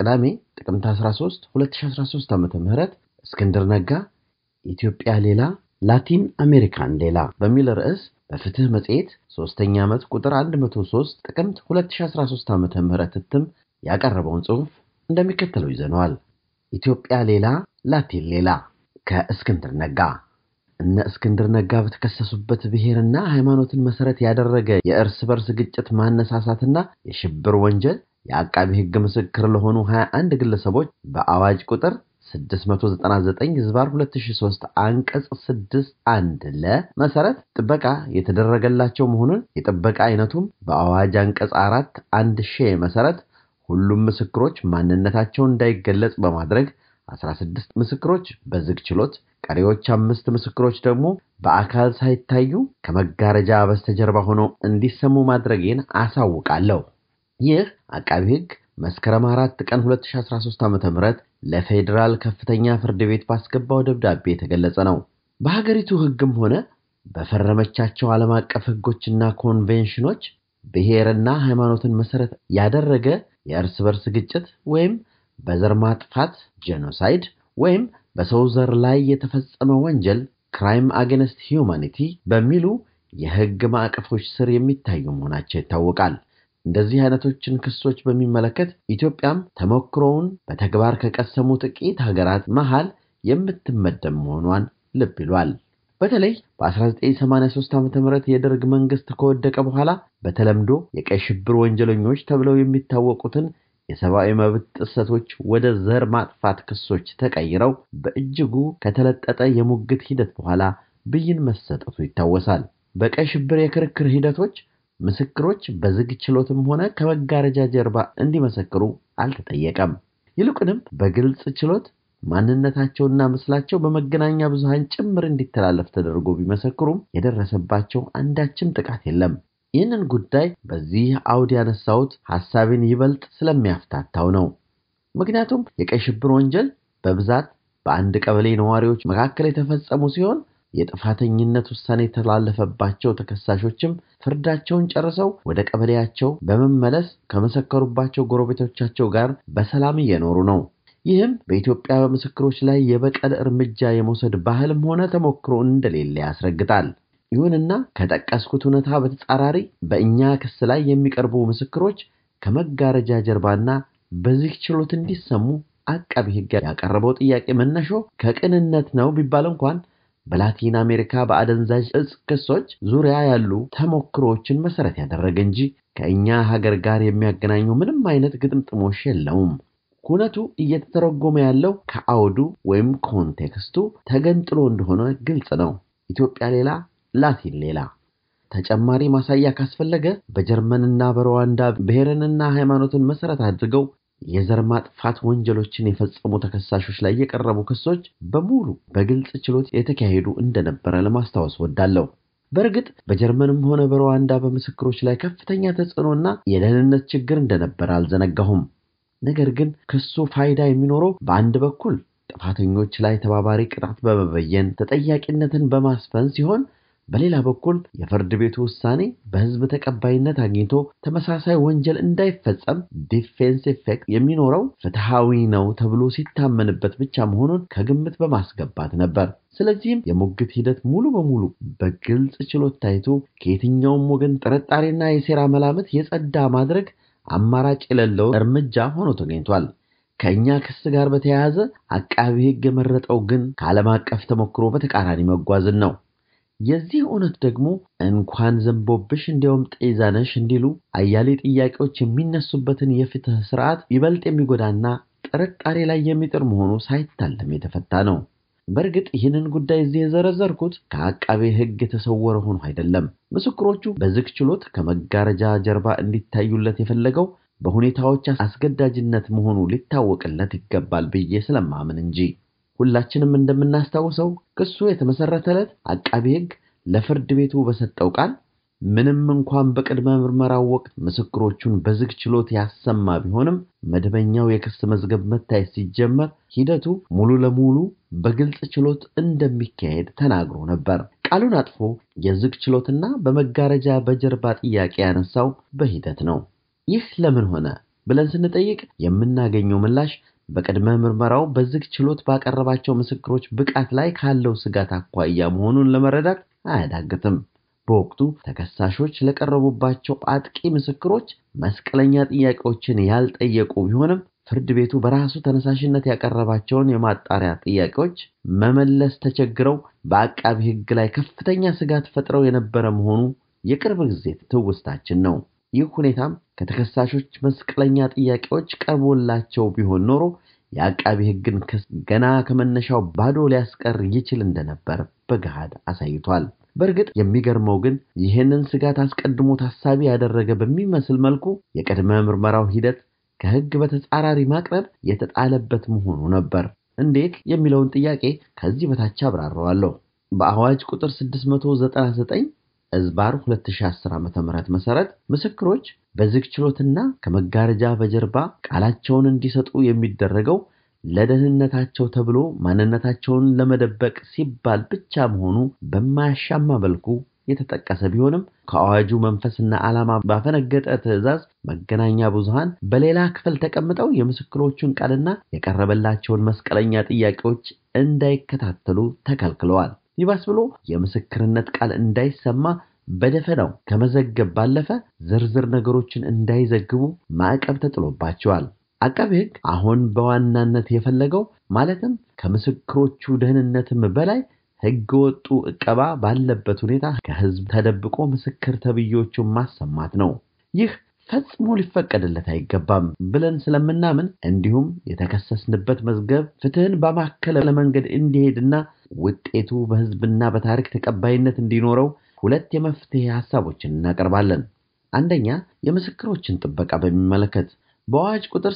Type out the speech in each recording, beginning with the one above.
ቅዳሜ ጥቅምት 13 2013 ዓ.ም እስክንድር ነጋ ኢትዮጵያ ሌላ ላቲን አሜሪካን ሌላ በሚል ርዕስ በፍትህ መጽሔት ሶስተኛ ዓመት ቁጥር 103 ጥቅምት 2013 ዓ.ም እትም ያቀረበውን ጽሑፍ እንደሚከተለው ይዘነዋል። ኢትዮጵያ ሌላ ላቲን ሌላ ከእስክንድር ነጋ እነ እስክንድር ነጋ በተከሰሱበት ብሔርና ሃይማኖትን መሰረት ያደረገ የእርስ በርስ ግጭት ማነሳሳትና የሽብር ወንጀል የአቃቢ ሕግ ምስክር ለሆኑ 21 ግለሰቦች በአዋጅ ቁጥር 699 ህዝባር 2003 አንቀጽ 61 ለ መሰረት ጥበቃ የተደረገላቸው መሆኑን የጥበቃ አይነቱም በአዋጅ አንቀጽ 4 አንድ ሺ መሰረት ሁሉም ምስክሮች ማንነታቸው እንዳይገለጽ በማድረግ 16 ምስክሮች በዝግ ችሎት ቀሪዎች አምስት ምስክሮች ደግሞ በአካል ሳይታዩ ከመጋረጃ በስተጀርባ ሆነው እንዲሰሙ ማድረጌን አሳውቃለሁ። ይህ አቃቢ ሕግ መስከረም አራት ቀን 2013 ዓ.ም ለፌዴራል ከፍተኛ ፍርድ ቤት ባስገባው ደብዳቤ የተገለጸ ነው። በሀገሪቱ ሕግም ሆነ በፈረመቻቸው ዓለም አቀፍ ሕጎችና ኮንቬንሽኖች ብሔርና ሃይማኖትን መሰረት ያደረገ የእርስ በርስ ግጭት ወይም በዘር ማጥፋት ጄኖሳይድ ወይም በሰው ዘር ላይ የተፈጸመ ወንጀል ክራይም አጌንስት ሂዩማኒቲ በሚሉ የሕግ ማዕቀፎች ስር የሚታዩ መሆናቸው ይታወቃል። እንደዚህ አይነቶችን ክሶች በሚመለከት ኢትዮጵያም ተሞክሮውን በተግባር ከቀሰሙ ጥቂት ሀገራት መሃል የምትመደብ መሆኗን ልብ ይሏል። በተለይ በ1983 ዓ ም የደርግ መንግስት ከወደቀ በኋላ በተለምዶ የቀይ ሽብር ወንጀለኞች ተብለው የሚታወቁትን የሰብአዊ መብት ጥሰቶች ወደ ዘር ማጥፋት ክሶች ተቀይረው በእጅጉ ከተለጠጠ የሙግት ሂደት በኋላ ብይን መሰጠቱ ይታወሳል። በቀይ ሽብር የክርክር ሂደቶች ምስክሮች በዝግ ችሎትም ሆነ ከመጋረጃ ጀርባ እንዲመሰክሩ አልተጠየቀም። ይልቁንም በግልጽ ችሎት ማንነታቸውና ምስላቸው በመገናኛ ብዙሃን ጭምር እንዲተላለፍ ተደርጎ ቢመሰክሩም የደረሰባቸው አንዳችም ጥቃት የለም። ይህንን ጉዳይ በዚህ አውድ ያነሳሁት ሐሳቤን ይበልጥ ስለሚያፍታታው ነው። ምክንያቱም የቀይ ሽብር ወንጀል በብዛት በአንድ ቀበሌ ነዋሪዎች መካከል የተፈጸሙ ሲሆን የጥፋተኝነት ውሳኔ የተላለፈባቸው ተከሳሾችም ፍርዳቸውን ጨርሰው ወደ ቀበሌያቸው በመመለስ ከመሰከሩባቸው ጎረቤቶቻቸው ጋር በሰላም እየኖሩ ነው። ይህም በኢትዮጵያ በምስክሮች ላይ የበቀል እርምጃ የመውሰድ ባህልም ሆነ ተሞክሮ እንደሌለ ያስረግጣል። ይሁንና ከጠቀስኩት እውነታ በተጻራሪ በእኛ ክስ ላይ የሚቀርቡ ምስክሮች ከመጋረጃ ጀርባና በዚህ ችሎት እንዲሰሙ አቃቢ ሕግ ያቀረበው ጥያቄ መነሾ ከቅንነት ነው ቢባል እንኳን በላቲን አሜሪካ በአደንዛዥ እጽ ክሶች ዙሪያ ያሉ ተሞክሮዎችን መሰረት ያደረገ እንጂ ከእኛ ሀገር ጋር የሚያገናኘው ምንም አይነት ግጥምጥሞሽ የለውም። ኩነቱ እየተተረጎመ ያለው ከአውዱ ወይም ኮንቴክስቱ ተገንጥሎ እንደሆነ ግልጽ ነው። ኢትዮጵያ ሌላ ላቲን ሌላ። ተጨማሪ ማሳያ ካስፈለገ በጀርመንና በሩዋንዳ ብሔርንና ሃይማኖትን መሰረት አድርገው የዘር ማጥፋት ወንጀሎችን የፈጸሙ ተከሳሾች ላይ የቀረቡ ክሶች በሙሉ በግልጽ ችሎት የተካሄዱ እንደነበረ ለማስታወስ ወዳለሁ። በእርግጥ በጀርመንም ሆነ በሩዋንዳ በምስክሮች ላይ ከፍተኛ ተጽዕኖና የደህንነት ችግር እንደነበረ አልዘነጋሁም። ነገር ግን ክሱ ፋይዳ የሚኖረው በአንድ በኩል ጥፋተኞች ላይ ተባባሪ ቅጣት በመበየን ተጠያቂነትን በማስፈን ሲሆን በሌላ በኩል የፍርድ ቤቱ ውሳኔ በሕዝብ ተቀባይነት አግኝቶ ተመሳሳይ ወንጀል እንዳይፈጸም ዲፌንስ ኢፌክት የሚኖረው ፍትሐዊ ነው ተብሎ ሲታመንበት ብቻ መሆኑን ከግምት በማስገባት ነበር። ስለዚህም የሙግት ሂደት ሙሉ በሙሉ በግልጽ ችሎት ታይቶ ከየትኛውም ወገን ጥርጣሬና የሴራ መላምት የጸዳ ማድረግ አማራጭ የሌለው እርምጃ ሆኖ ተገኝቷል። ከእኛ ክስ ጋር በተያያዘ አቃቢ ሕግ የመረጠው ግን ከዓለም አቀፍ ተሞክሮ በተቃራኒ መጓዝን ነው። የዚህ እውነት ደግሞ እንኳን ዘንቦብሽ እንዲያውም ጤዛነሽ እንዲሉ አያሌ ጥያቄዎች የሚነሱበትን የፍትህ ስርዓት ይበልጥ የሚጎዳና ጥርጣሬ ላይ የሚጥር መሆኑ ሳይታለም የተፈታ ነው። በእርግጥ ይህንን ጉዳይ እዚህ የዘረዘርኩት ከአቃቤ ሕግ የተሰወረ ሆኖ አይደለም። ምስክሮቹ በዝግ ችሎት ከመጋረጃ ጀርባ እንዲታዩለት የፈለገው በሁኔታዎች አስገዳጅነት መሆኑ ሊታወቅለት ይገባል ብዬ ስለማምን እንጂ። ሁላችንም እንደምናስታውሰው ክሱ የተመሰረተለት አቃቢ ሕግ ለፍርድ ቤቱ በሰጠው ቃል ምንም እንኳን በቅድመ ምርመራው ወቅት ምስክሮቹን በዝግ ችሎት ያሰማ ቢሆንም መደበኛው የክስ መዝገብ መታየት ሲጀመር ሂደቱ ሙሉ ለሙሉ በግልጽ ችሎት እንደሚካሄድ ተናግሮ ነበር። ቃሉን አጥፎ የዝግ ችሎትና በመጋረጃ በጀርባ ጥያቄ ያነሳው በሂደት ነው። ይህ ለምን ሆነ? ብለን ስንጠይቅ የምናገኘው ምላሽ በቅድመ ምርመራው በዝግ ችሎት ባቀረባቸው ምስክሮች ብቃት ላይ ካለው ስጋት አኳያ መሆኑን ለመረዳት አያዳግትም። በወቅቱ ተከሳሾች ለቀረቡባቸው አጥቂ ምስክሮች መስቀለኛ ጥያቄዎችን ያልጠየቁ ቢሆንም ፍርድ ቤቱ በራሱ ተነሳሽነት ያቀረባቸውን የማጣሪያ ጥያቄዎች መመለስ ተቸግረው በአቃቢ ሕግ ላይ ከፍተኛ ስጋት ፈጥረው የነበረ መሆኑ የቅርብ ጊዜ ትውስታችን ነው። ይህ ሁኔታም ከተከሳሾች መስቀለኛ ጥያቄዎች ቀርቦላቸው ቢሆን ኖሮ የአቃቢ ሕግን ክስ ገና ከመነሻው ባዶ ሊያስቀር ይችል እንደነበር በገሃድ አሳይቷል። በእርግጥ የሚገርመው ግን ይህንን ስጋት አስቀድሞ ታሳቢ ያደረገ በሚመስል መልኩ የቅድመ ምርመራው ሂደት ከሕግ በተጻራሪ ማቅረብ የተጣለበት መሆኑ ነበር። እንዴት የሚለውን ጥያቄ ከዚህ በታች አብራረዋለሁ። በአዋጅ ቁጥር 699 እዝባር 2010 ዓ.ም መሰረት ምስክሮች በዝግ ችሎትና ከመጋረጃ በጀርባ ቃላቸውን እንዲሰጡ የሚደረገው ለደህንነታቸው ተብሎ ማንነታቸውን ለመደበቅ ሲባል ብቻ መሆኑ በማያሻማ መልኩ የተጠቀሰ ቢሆንም ከአዋጁ መንፈስና ዓላማ ባፈነገጠ ትዕዛዝ መገናኛ ብዙሃን በሌላ ክፍል ተቀምጠው የምስክሮቹን ቃልና የቀረበላቸውን መስቀለኛ ጥያቄዎች እንዳይከታተሉ ተከልክለዋል። ይባስ ብሎ የምስክርነት ቃል እንዳይሰማ በደፈናው ከመዘገብ ባለፈ ዝርዝር ነገሮችን እንዳይዘግቡ ማዕቀብ ተጥሎባቸዋል። አቃቤ ሕግ አሁን በዋናነት የፈለገው ማለትም ከምስክሮቹ ደህንነትም በላይ ሕገ ወጡ ዕቀባ ባለበት ሁኔታ ከሕዝብ ተደብቆ ምስክር ተብዮቹን ማሰማት ነው። ይህ ፈጽሞ ሊፈቀድለት አይገባም ብለን ስለምናምን እንዲሁም የተከሰስንበት መዝገብ ፍትሕን በማከለ መንገድ እንዲሄድና ውጤቱ በሕዝብና በታሪክ ተቀባይነት እንዲኖረው ሁለት የመፍትሄ ሐሳቦችን እናቀርባለን። አንደኛ፣ የምስክሮችን ጥበቃ በሚመለከት በአዋጅ ቁጥር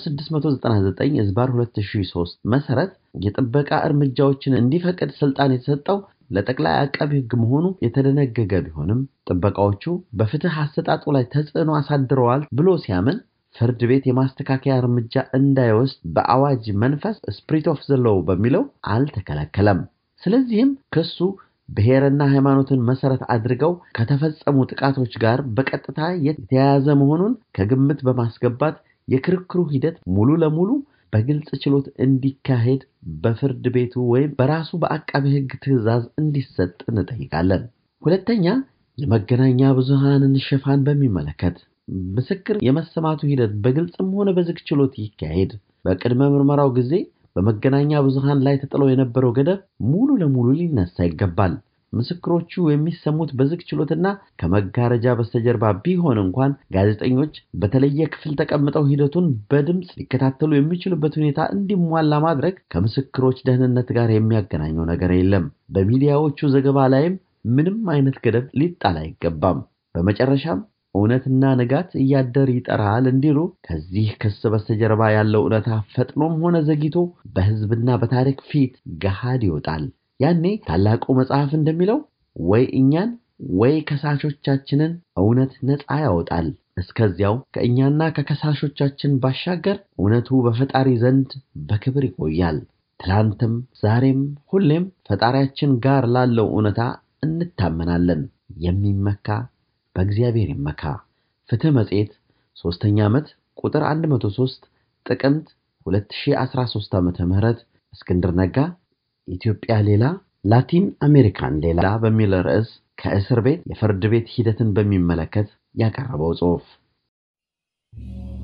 699 ዝባር 2003 መሰረት የጥበቃ እርምጃዎችን እንዲፈቅድ ስልጣን የተሰጠው ለጠቅላይ አቃቢ ሕግ መሆኑ የተደነገገ ቢሆንም ጥበቃዎቹ በፍትህ አሰጣጡ ላይ ተጽዕኖ አሳድረዋል ብሎ ሲያምን ፍርድ ቤት የማስተካከያ እርምጃ እንዳይወስድ በአዋጅ መንፈስ ስፕሪት ኦፍ ዘ ሎው በሚለው አልተከለከለም። ስለዚህም ክሱ ብሔርና ሃይማኖትን መሰረት አድርገው ከተፈጸሙ ጥቃቶች ጋር በቀጥታ የተያያዘ መሆኑን ከግምት በማስገባት የክርክሩ ሂደት ሙሉ ለሙሉ በግልጽ ችሎት እንዲካሄድ በፍርድ ቤቱ ወይም በራሱ በአቃቢ ሕግ ትዕዛዝ እንዲሰጥ እንጠይቃለን። ሁለተኛ፣ የመገናኛ ብዙሃንን ሽፋን በሚመለከት ምስክር የመሰማቱ ሂደት በግልጽም ሆነ በዝግ ችሎት ይካሄድ። በቅድመ ምርመራው ጊዜ በመገናኛ ብዙሃን ላይ ተጥሎ የነበረው ገደብ ሙሉ ለሙሉ ሊነሳ ይገባል። ምስክሮቹ የሚሰሙት በዝግ ችሎትና ከመጋረጃ በስተጀርባ ቢሆን እንኳን ጋዜጠኞች በተለየ ክፍል ተቀምጠው ሂደቱን በድምፅ ሊከታተሉ የሚችሉበት ሁኔታ እንዲሟላ ማድረግ ከምስክሮች ደህንነት ጋር የሚያገናኘው ነገር የለም። በሚዲያዎቹ ዘገባ ላይም ምንም አይነት ገደብ ሊጣል አይገባም። በመጨረሻም እውነትና ንጋት እያደር ይጠራል እንዲሉ ከዚህ ክስ በስተጀርባ ያለው እውነታ ፈጥኖም ሆነ ዘግይቶ በሕዝብና በታሪክ ፊት ገሃድ ይወጣል። ያኔ ታላቁ መጽሐፍ እንደሚለው ወይ እኛን ወይ ከሳሾቻችንን እውነት ነፃ ያወጣል። እስከዚያው ከእኛና ከከሳሾቻችን ባሻገር እውነቱ በፈጣሪ ዘንድ በክብር ይቆያል። ትላንትም ዛሬም ሁሌም ፈጣሪያችን ጋር ላለው እውነታ እንታመናለን። የሚመካ በእግዚአብሔር ይመካ። ፍትህ መጽሔት ሶስተኛ ዓመት ቁጥር 103 ጥቅምት 2013 ዓ.ም እስክንድር ነጋ ኢትዮጵያ ሌላ ላቲን አሜሪካን ሌላ በሚል ርዕስ ከእስር ቤት የፍርድ ቤት ሂደትን በሚመለከት ያቀረበው ጽሑፍ